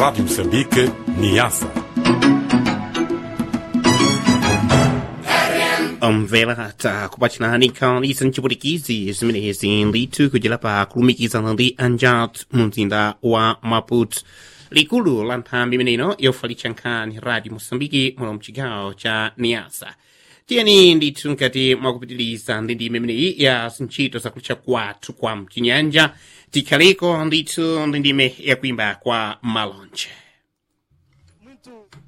Rádio Moçambique, Niassa. omvera takupatirani nkhani sanchipulikizi zimenezi ndithu kuchilapa kulumikizana ndi anjat mu mzinda wa maputo likulu la nthambi imeneino yofalitsa nkhani radio moçambike muno mchigawo cha niasa tiyeni ndithu nkati mwakupitiliza ndi ndime imeneyi ya zintchito zakulitcha kwathu kwa mchinyanja tikhaleko ndithu ndi ndime yakuimba kwa malonje Muito